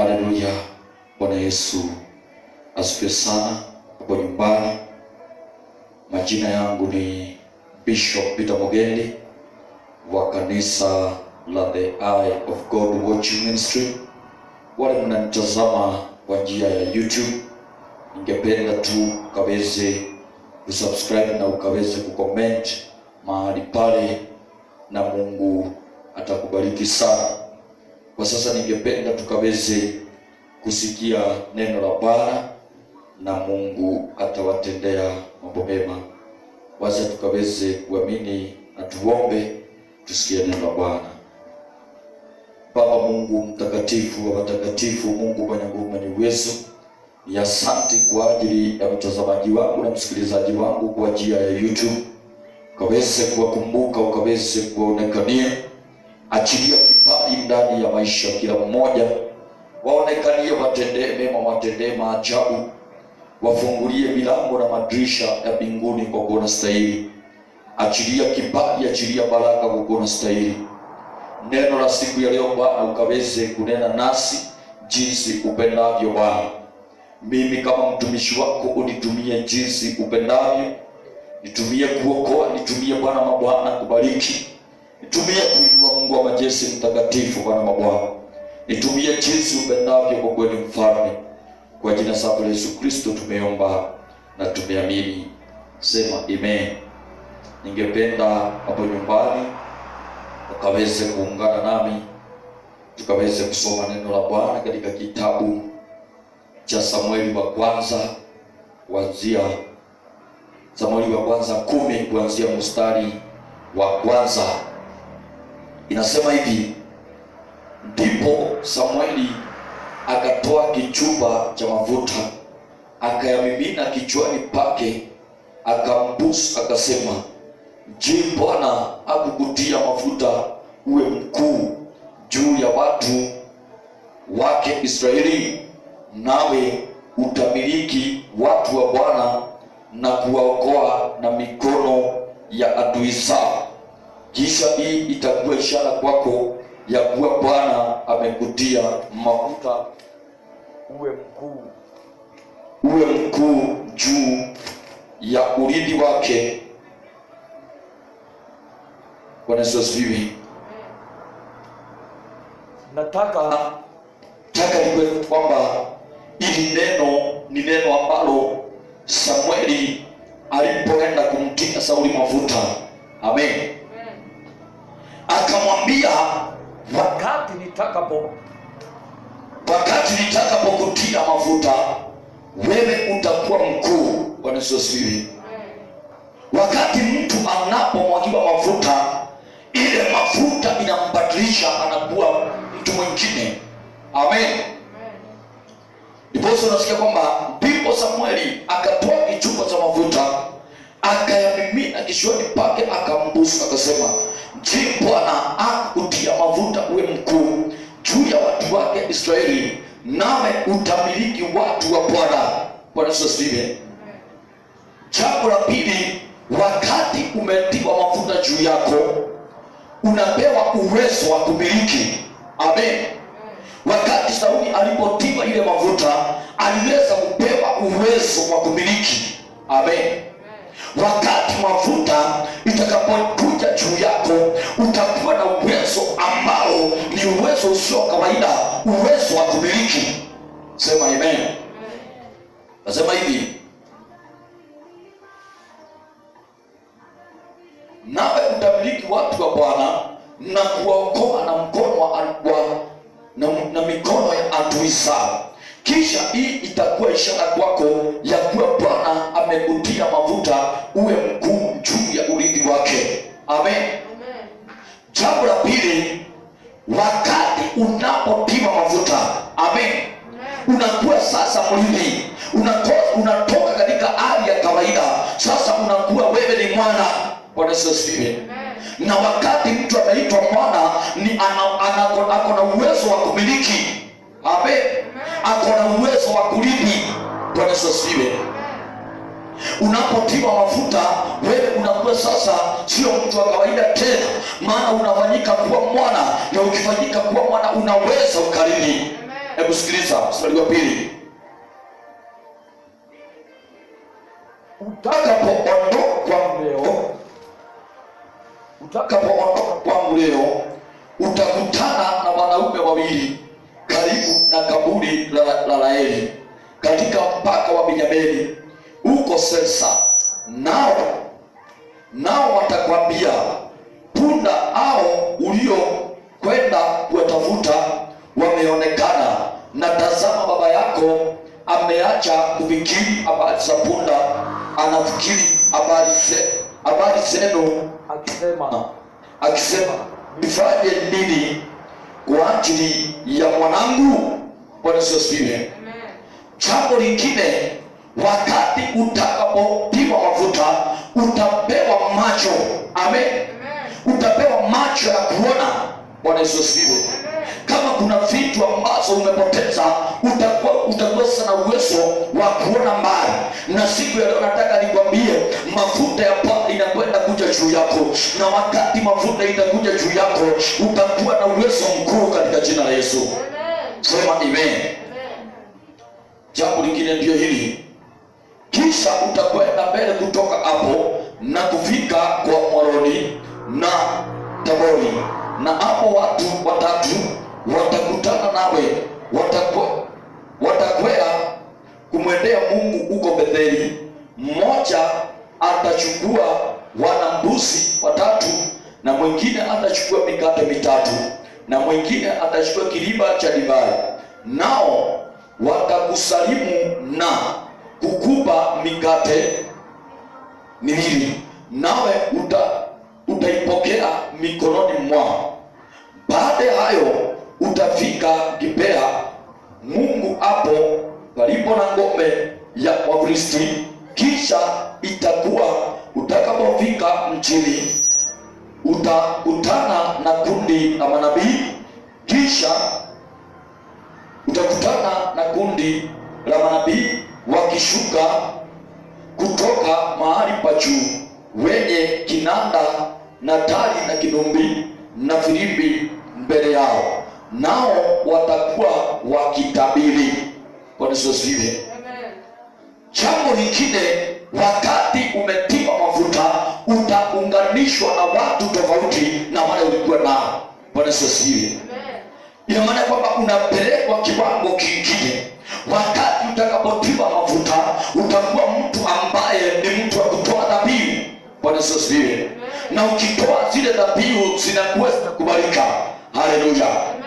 Haleluya. Bwana Yesu asifiwe sana. Hapo nyumbani, majina yangu ni Bishop Peter Mugendi wa kanisa la The Eye of God Watching Ministry. Wale mnanitazama kwa njia ya YouTube, ningependa tu ukaweze kusubscribe na ukaweze kucomment mahali pale, na Mungu atakubariki sana. Kwa sasa ningependa tukaweze kusikia neno la Bwana na Mungu atawatendea mambo mema. Wacha tukaweze kuamini na tuombe, tusikie neno la Bwana. Baba Mungu mtakatifu wa watakatifu, Mungu mwenye nguvu, mwenye uwezo, ni asante kwa ajili ya mtazamaji wangu na msikilizaji wangu kwa njia ya YouTube, ukaweze kuwakumbuka, ukaweze kuwaonekania achilia kibali ndani ya maisha ya kila mmoja, waonekanie, watendee mema, watendee maajabu, wafungulie milango na madirisha ya mbinguni kwa kuona stahili. Achilia kibali, achilia baraka kwa kuona stahili. Neno la siku ya leo Bwana, ukaweze kunena nasi jinsi upendavyo Bwana. Mimi kama mtumishi wako unitumie jinsi upendavyo, nitumie kuokoa, nitumie Bwana mabwana kubariki nitumie kuinua Mungu wa majeshi mtakatifu, Bwana mabwana, nitumie jinsi upendavyo, kwa kweli mfalme. Kwa jina safi la Yesu Kristo tumeomba na tumeamini, sema amen. Ningependa hapo nyumbani ukaweze kuungana nami tukaweze kusoma neno la Bwana katika kitabu cha Samueli wa kwanza kuanzia Samueli wa kwanza kumi kuanzia mstari wa kwanza inasema hivi: ndipo Samueli akatoa kichupa cha mafuta akayamimina kichwani pake, akambusu, akasema, Je, Bwana akukutia mafuta uwe mkuu juu ya watu wake Israeli? Nawe utamiliki watu wa Bwana na kuwaokoa na mikono ya adui zao. Kisha hii itakuwa ishara kwako ya kuwa Bwana amekutia mafuta uwe mkuu, uwe mkuu juu ya urithi wake. Bwana Yesu asifiwe. Nataka taka iwe kwamba ili neno ni neno ambalo Samueli alipoenda kumtia Sauli mafuta, amen akamwambia wakati nitakapo wakati nitakapokutia mafuta wewe utakuwa mkuu. Bwana Yesu asifiwe. Wakati mtu anapomwagiwa mafuta, ile mafuta inambadilisha, anakuwa mtu mwingine. Amen. Ndiposa unasikia kwamba ndipo Samueli akatoa kichupa cha mafuta akayamimina kichwani pake, akambusu, akasema Je, Bwana akutia mafuta uwe mkuu juu ya watu wake Israeli, nawe utamiliki watu wa Bwana. Bwana Yesu asifiwe. Jambo la pili, wakati umetiwa mafuta juu yako, unapewa uwezo wa kumiliki. Amen. Wakati Sauli alipotiwa ile mafuta, aliweza kupewa uwezo wa kumiliki. Amen. Wakati mafuta itakapokuja juu yako, utakuwa na uwezo ambao ni uwezo usio kawaida, uwezo wa kumiliki. Sema amen. Nasema hivi, nawe utamiliki watu wa Bwana na kuwaokoa na mkono wa, wa na, na mikono ya adui zao. Kisha hii itakuwa ishara kwako ya kuwa Bwana amekutia mafuta uwe mkuu juu ya urithi wake. Amen. Jambo la pili, wakati unapotiwa mafuta, amen, unakuwa sasa mrithi, unatoka, unatoka katika hali ya kawaida, sasa unakuwa wewe ni mwana. Bwana Yesu asifiwe. Na wakati mtu ameitwa mwana ni ana, ana, ana, ako na uwezo wa kumiliki. Amen. Ako na uwezo wa kurithi. Bwana Yesu asifiwe. Unapotiwa mafuta wewe unakuwa sasa sio mtu wa kawaida tena, maana unafanyika kuwa mwana, na ukifanyika kuwa mwana unaweza ukarithi. hebu sikiliza mstari wa pili utakapoondoka kwangu leo utakapoondoka kwangu leo utakutana na wanaume wawili karibu na kaburi la, la Laeli katika mpaka wa Benyamini huko Selsa, nao nao watakwambia punda hao uliokwenda kuwatafuta wameonekana, na tazama, baba yako ameacha kufikiri habari za punda, anafikiri habari ze- habari zenu, akisema akisema nifanye nini kwa ajili ya mwanangu? Bwana Yesu asifiwe. Jambo lingine, wakati utakapopigwa mafuta utapewa macho. Amen. Utapewa macho ya kuona. Bwana Yesu asifiwe. Kama kuna vitu ambazo umepoteza, utakuwa utakosa na uwezo wa kuona mbali. Na siku ya leo nataka nikwambie, mafuta ya Bwana inakwenda kuja juu yako, na wakati mafuta itakuja juu yako, utakuwa na uwezo mkuu katika jina la Yesu. Sema amen. Jambo lingine ndio hili, kisha utakwenda mbele kutoka hapo na kufika kwa Mwaroni na Tabori, na hapo watu watatu watakutana nawe, watakwe- watakwea kumwendea Mungu huko Betheli. Mmoja atachukua wana mbuzi watatu, na mwingine atachukua mikate mitatu, na mwingine atachukua kiriba cha divai, nao watakusalimu na kukupa mikate miwili, nawe uta, utaipokea mikononi mwao. Baada ya hayo utafika Gibea, Mungu hapo palipo na ngome ya Wafilisti. Kisha itakuwa utakapofika mjini, utakutana na kundi la manabii, kisha utakutana na kundi la manabii wakishuka kutoka mahali pa juu wenye kinanda na tari na kinumbi na filimbi mbele yao, nao watakuwa wakitabiri. Bwana Yesu asifiwe. Jambo lingine, wakati umetiwa mafuta, utaunganishwa na watu tofauti na wale ulikuwa nao. Bwana Yesu asifiwe. Ina maana kwamba unapelekwa kiwango kingine. Wakati utakapotiwa mafuta, utakuwa mtu ambaye ni mtu wa kutoa dhabihu. Bwana Yesu asifiwe. Na ukitoa zile dhabihu zinakuwa zinakubalika. Haleluya.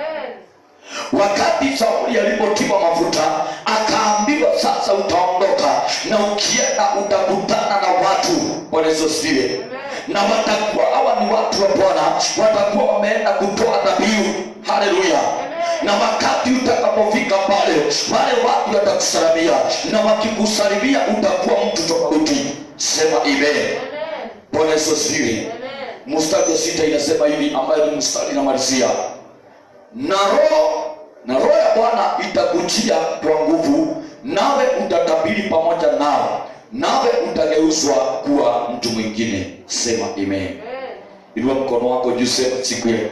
Wakati Sauli alipotiwa mafuta, akaambiwa sasa utaondoka na ukienda utakutana na watu. Bwana Yesu asifiwe. Na watakuwa hawa ni watu wa Bwana, watakuwa wameenda kutoa dhabihu. Haleluya. Na wakati utakapofika pale, wale watu watakusalimia, na wakikusalimia utakuwa mtu tofauti. Sema amen. Bwana Yesu asifiwe. Mstari wa sita inasema hivi, ambayo ni mstari inamalizia na roho na roho ya Bwana itakujia kwa nguvu, nawe utatabiri pamoja nao, nawe utageuzwa kuwa mtu mwingine. Sema amen. Inua mkono wako juu, sema siku ya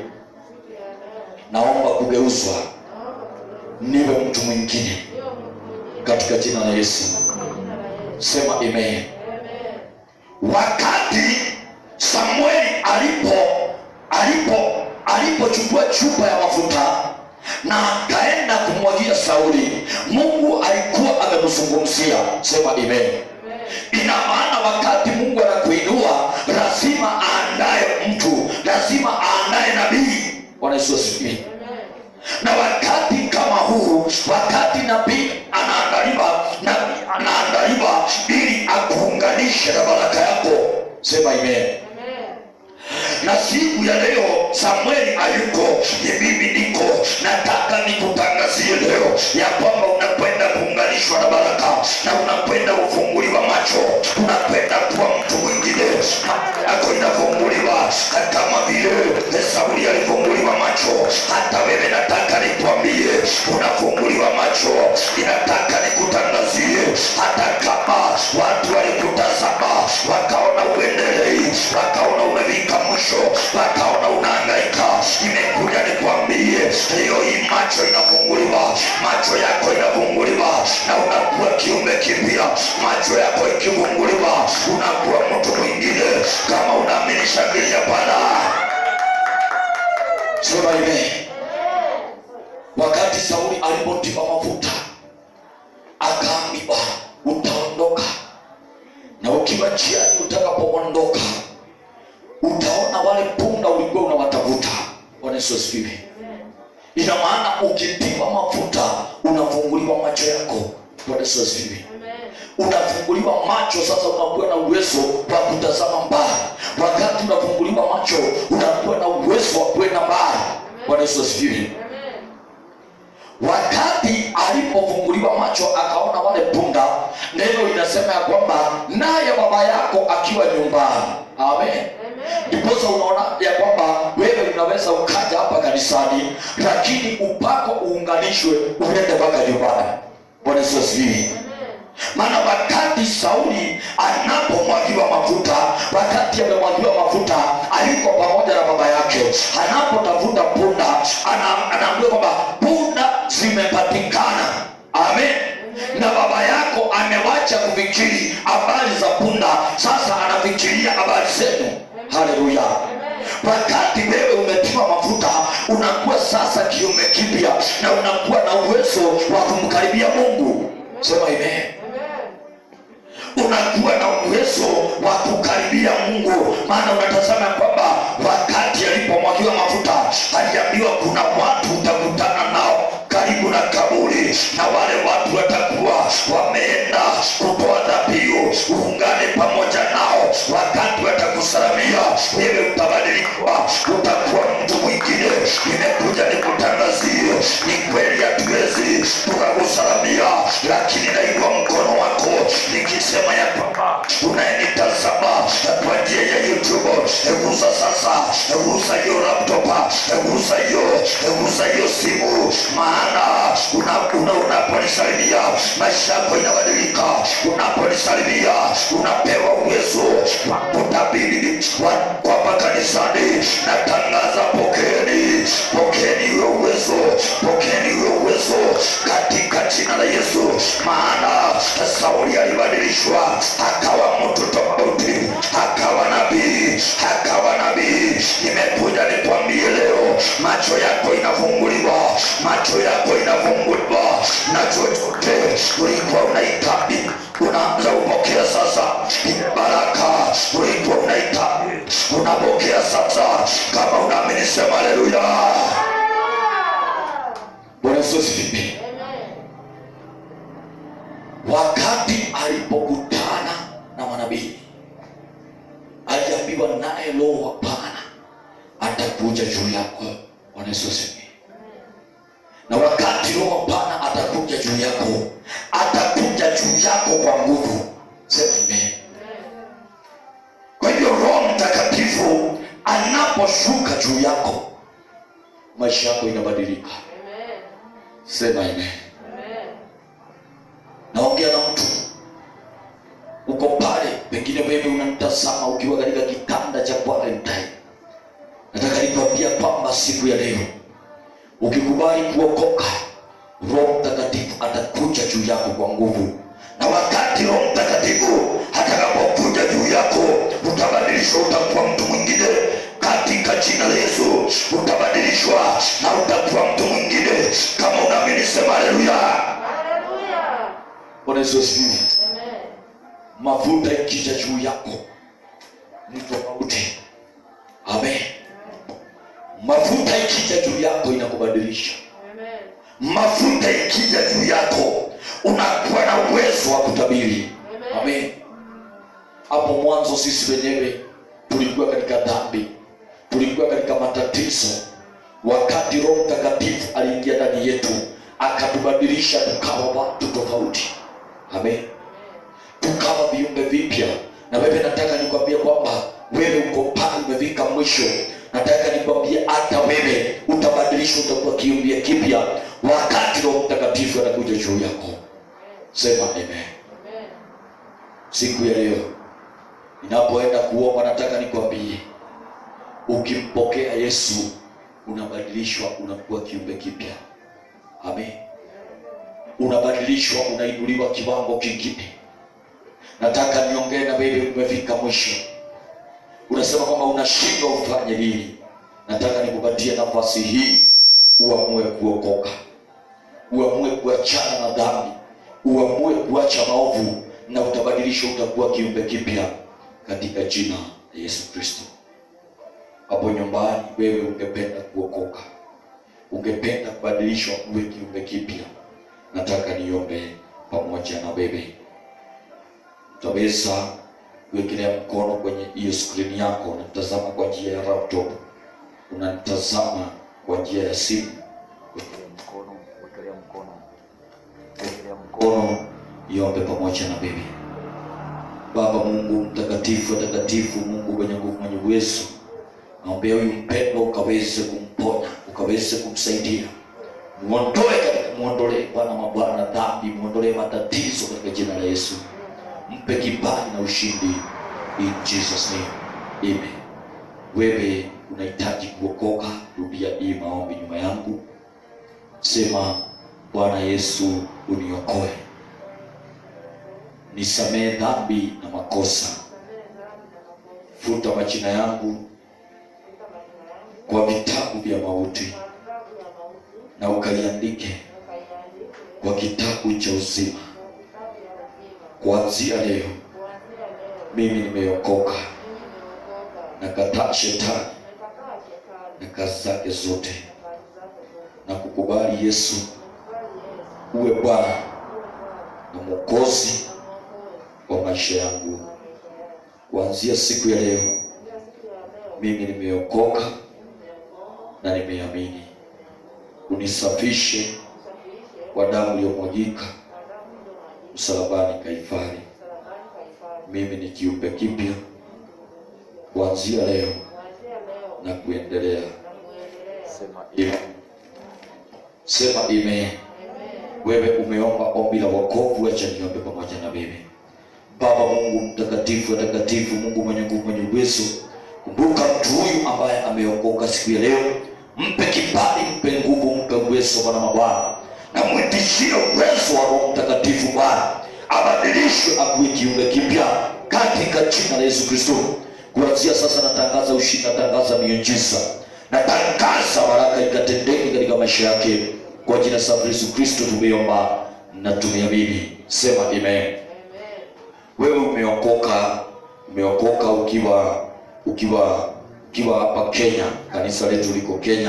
naomba kugeuzwa niwe mtu mwingine katika jina la Yesu. Sema amen. Wakati Samueli alipo alipo alipochukua chupa ya mafuta na akaenda kumwagia Sauli, Mungu alikuwa amemzungumzia. Sema amen. Ina maana wakati Mungu anakuinua lazima aandaye mtu, lazima aandaye nabii. Bwana Yesu asifiwe. Na wakati kama huu, wakati nabii anaandaliwa, nabii anaandaliwa ili akuunganishe na baraka yako. Sema amen na siku ya leo Samueli hayuko, ni mimi niko. Nataka nikutangazie leo ya kwamba unakwenda kuunganishwa na baraka na unakwenda kufunguliwa macho, unakwenda kuwa mtu mwingine. Macho yako inafunguliwa kama vile Sauli alifunguliwa macho. Hata wewe nataka nikwambie, unafunguliwa macho. Ninataka nikutangazie, hata kama watu walikutazama wakaona uendelei, wakaona umefika mwisho, wakaona unahangaika, imekuja nikwambie leo hii macho inafunguliwa. alipotiwa mafuta akaambiwa utaondoka na ukiwa njiani utakapoondoka utaona wale punda ulikuwa unawatafuta bwana yesu asifiwe ina maana ukitiwa mafuta unafunguliwa macho yako bwana yesu asifiwe unafunguliwa macho sasa unakuwa na uwezo wa kutazama mbali wakati unafunguliwa macho unakuwa na uwezo wa kwenda mbali bwana yesu asifiwe wakati alipofunguliwa macho akaona wale punda neno linasema ya kwamba naye baba yako akiwa nyumbani amen ndiposa unaona ya kwamba wewe unaweza ukaja hapa kanisani lakini upako uunganishwe uende mpaka nyumbani bwana yesu asifiwe maana wakati sauli anapomwagiwa mafuta wakati amemwagiwa mafuta aliko pamoja na baba yake anapotafuta punda ana- anaambiwa kwamba punda zimepatikana amen na baba yako amewacha kufikiri habari za punda sasa anafikiria habari zenu haleluya wakati wewe umetiwa mafuta unakuwa sasa kiume kipya na unakuwa na uwezo wa kumkaribia mungu sema amen unakuwa na uwezo wa kukaribia mungu maana unatazama kwamba wakati alipomwagiwa mafuta aliambiwa kuna watu utakutana nao karibu na kaburi na wale watu watakuwa wameenda kutoa dhabihu uungane pamoja nao wakati watakusalamia wewe utabadilika utakuwa mtu mwingine nimekuja nikutangazie ni kweli hatuwezi tukakusalamia lakini naigwa mkono wako nikisema ya kwamba unayenitazama kwa njia ya youtube egusa sasa egusa hiyo laptopa egusa hiyo egusa hiyo simu maana una- una- unaponisalimia maisha yako inabadilika unaponisalimia unapewa uwezo wa kutabiri wa- kwamba kanisani natangaza pokeeni pokeeni huyo uwezo pokeeni huyo uwezo katika jina la yesu maana sauli alibadilishwa akawa mtu tofauti akawa nabii akawa nabii nimekuja nikwambie leo macho yako inafunguliwa macho yako inafunguliwa na chochote ulikuwa unahitaji unaanza kupokea sasa baraka ulikuwa unahitaji unapokea sasa kama unaamini sema haleluya bwana yesu asifiwe wakati alipokutana na manabii aliambiwa naye roho hapana atakuja juu yako bwana yesu asifiwe na wakati roho hapana atakuja juu yako atakuja juu yako kwa nguvu sema amen kwa hivyo roho mtakatifu anaposhuka juu yako maisha yako inabadilika sema amen naongea na mtu uko pale pengine wewe unamtazama ukiwa katika kitanda cha quarantine nataka nikwambia kwamba siku ya leo ukikubali kuokoka roho mtakatifu atakuja juu yako kwa nguvu na wakati roho mtakatifu atakapokuja juu yako utabadilishwa utakuwa mtu mwingine katika jina la yesu utabadilishwa na utakuwa mtu mwingine kama unaamini sema haleluya bwana yesu asifiwe mafuta ikija juu yako ni tofauti amen mafuta ikija juu yako inakubadilisha mafuta ikija juu yako unakuwa na uwezo wa kutabiri amen hapo mwanzo sisi wenyewe tulikuwa katika dhambi tulikuwa katika matatizo wakati roho mtakatifu aliingia ndani yetu akatubadilisha tukawa watu tofauti amen tukawa viumbe vipya na wewe nataka nikwambie kwamba wewe uko pale umefika mwisho nataka nikwambie hata wewe utabadilishwa utakuwa kiumbia kipya wakati roho mtakatifu anakuja juu yako sema amen siku ya leo ninapoenda kuomba nataka nikwambie ukimpokea yesu unabadilishwa unakuwa kiumbe kipya amen unabadilishwa unainuliwa kiwango kingine nataka niongee na wewe umefika mwisho unasema kwamba unashindwa ufanye nini nataka nikupatie nafasi hii uamue kuokoka uamue utabadilishwa utakuwa kiumbe kipya katika jina la yesu kristo hapo nyumbani wewe ungependa kuokoka ungependa kubadilishwa uwe kiumbe kipya nataka niombe pamoja na wewe utaweza kuwekelea mkono kwenye hiyo skrini yako unatazama kwa njia ya laptop unanitazama kwa njia ya simu wekelea mkono wekelea mkono wekelea mkono iombe pamoja na wewe baba mungu mtakatifu watakatifu mungu mwenye nguvu mwenye uwezo naombea huyu mpendo ukaweze kumponya ukaweze kumsaidia muondoe katika muondolee bwana mabwana dhambi muondolee matatizo katika jina la yesu mpe kibali na ushindi in jesus name amen wewe unahitaji kuokoka rudia hii maombi nyuma yangu sema bwana yesu uniokoe nisamehe dhambi na makosa futa majina yangu kwa vitabu vya mauti na ukaliandike kwa kitabu cha uzima kuanzia leo mimi nimeokoka na kataa shetani na kazi zake zote na kukubali yesu uwe bwana na mwokozi wa maisha yangu kuanzia siku ya leo mimi nimeokoka na nimeamini unisafishe kwa damu iliyomwagika msalabani kaifari mimi ni kiumbe kipya kuanzia leo na kuendelea sema amen. sema amen. wewe umeomba ombi la wokovu acha niombe pamoja na wewe baba mungu mtakatifu watakatifu mungu mwenye nguvu mwenye uwezo kumbuka mtu huyu ambaye ameokoka siku ya leo mpe kibali mpe nguvu mpe uwezo bwana mabwana na mwitishie uwezo wa roho mtakatifu bwana abadilishwe akuwe kiumbe kipya katika jina la yesu kristo kuanzia sasa natangaza ushindi natangaza miujiza natangaza baraka ikatendeke katika maisha yake kwa jina safu yesu kristo tumeomba na tumeamini sema amen wewe umeokoka umeokoka ukiwa ukiwa ukiwa hapa kenya kanisa letu liko kenya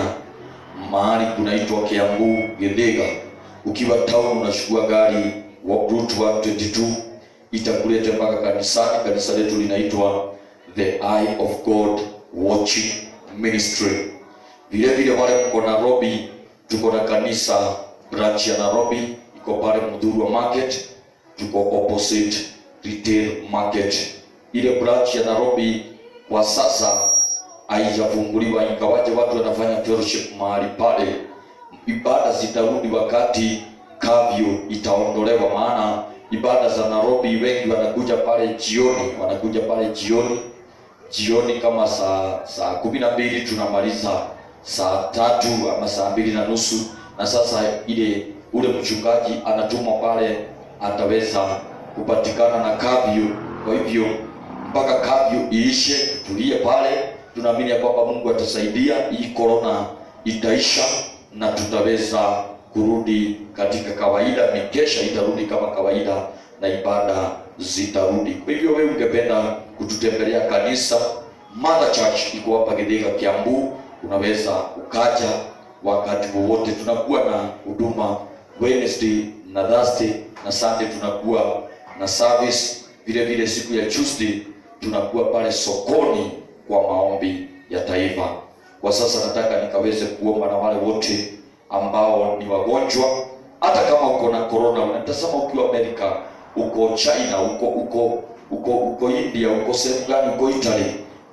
mahali kunaitwa kiambu gedega ukiwa town unachukua gari wa route 122 itakuleta mpaka kanisani kanisa letu linaitwa the eye of god watching ministry vile vile wale mko nairobi tuko na kanisa branch ya nairobi iko pale mdhurwa market tuko opposite retail market ile branch ya nairobi kwa sasa haijafunguliwa ingawaje watu wanafanya fellowship mahali pale ibada zitarudi wakati kavyo itaondolewa maana ibada za nairobi wengi wanakuja pale jioni wanakuja pale jioni jioni kama saa saa kumi na mbili tunamaliza saa tatu ama saa mbili na nusu na sasa ile ule mchungaji anatumwa pale ataweza kupatikana na kavyo kwa hivyo mpaka kavyo iishe tutulie pale tunaamini ya kwamba mungu atasaidia hii korona itaisha na tutaweza kurudi katika kawaida mikesha itarudi kama kawaida na ibada zitarudi kwa hivyo wewe ungependa kututembelea kanisa mother church iko hapa githika kiambu unaweza ukaja wakati wowote tunakuwa na huduma wednesday na thursday na sunday tunakuwa na service vile vile siku ya tuesday tunakuwa pale sokoni kwa maombi ya taifa kwa sasa nataka nikaweze kuomba na wale wote ambao ni wagonjwa hata kama uko na corona unatazama ukiwa amerika uko china uko uko uko uko india uko sehemu gani uko italy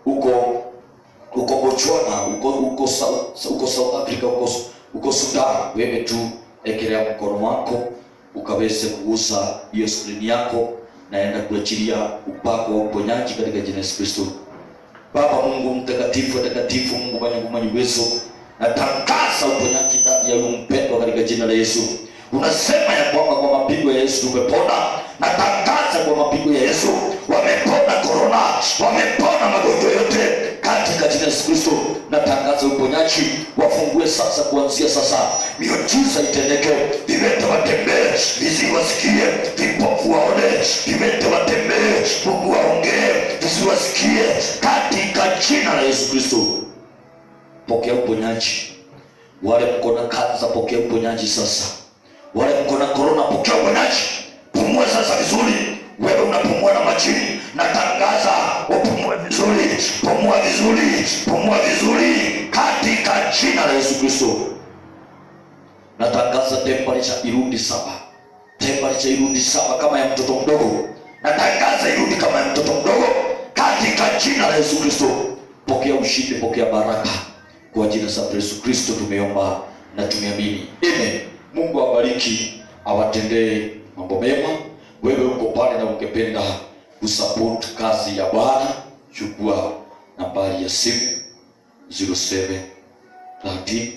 uko uko botswana uko uko south, uko south africa uko, uko sudan wewe tu ekelea mkono wako ukaweze kugusa hiyo skrini yako naenda kuachilia upako wa uponyaji katika jina la Yesu Kristo. Baba Mungu mtakatifu, watakatifu, Mungu mwenye nguvu, mwenye uwezo, natangaza uponyaji ndani ya huyu mpendwa katika jina la Yesu. Unasema ya kwamba kwa mapigo ya Yesu tumepona. Natangaza kwa mapigo ya Yesu wamepona korona, wamepona magonjwa yote katika jina la Yesu Kristo. Natangaza uponyaji, wafungue sasa, kuanzia sasa, miujiza itendeke, viwete watembee, viziwi wasikie, vipofu waone, viwete watembee, Mungu waongee, viziwi wasikie, katika jina la Yesu Kristo. Pokea uponyaji. Wale mko na kansa, pokea uponyaji sasa. Wale mko na korona, pokea uponyaji. Pumua sasa vizuri. Wewe unapumua na majini, natangaza upumue vizuri, pumua vizuri, pumua vizuri, katika jina la Yesu Kristo. Natangaza temperature irudi saba, temperature irudi saba kama ya mtoto mdogo. Natangaza irudi kama ya mtoto mdogo, katika jina la Yesu Kristo. Pokea ushindi, pokea baraka kwa jina la Yesu Kristo tumeomba na tumeamini, amen. Mungu awabariki, awatendee mambo mema. Wewe uko pale na ungependa kusupport kazi ya Bwana, chukua nambari ya simu 07 13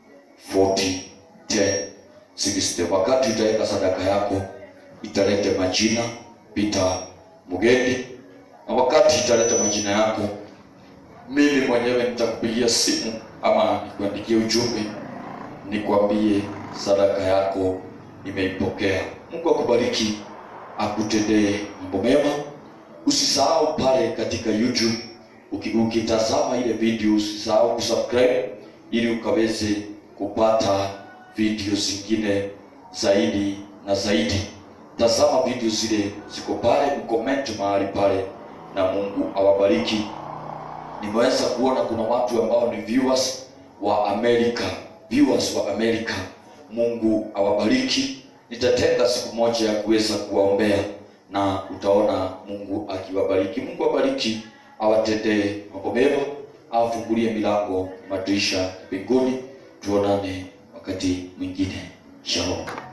40 10 60. Wakati utaweka sadaka yako, italete majina Peter Mugendi, na wakati italeta majina yako mimi mwenyewe nitakupigia simu ama nikuandikie ujumbe nikwambie sadaka yako nimeipokea. Mungu akubariki, akutendee mambo mema. Usisahau pale katika YouTube uki- ukitazama ile video, usisahau kusubscribe ili ukaweze kupata video zingine zaidi na zaidi. Tazama video zile ziko pale, ucomment mahali pale, na Mungu awabariki nimeweza kuona kuna watu ambao ni viewers wa Amerika, viewers wa Amerika. Mungu awabariki. Nitatenga siku moja ya kuweza kuwaombea na utaona Mungu akiwabariki. Mungu awabariki, awatendee mambo mema, awafungulie milango madirisha mbinguni. Tuonane wakati mwingine. Shalom.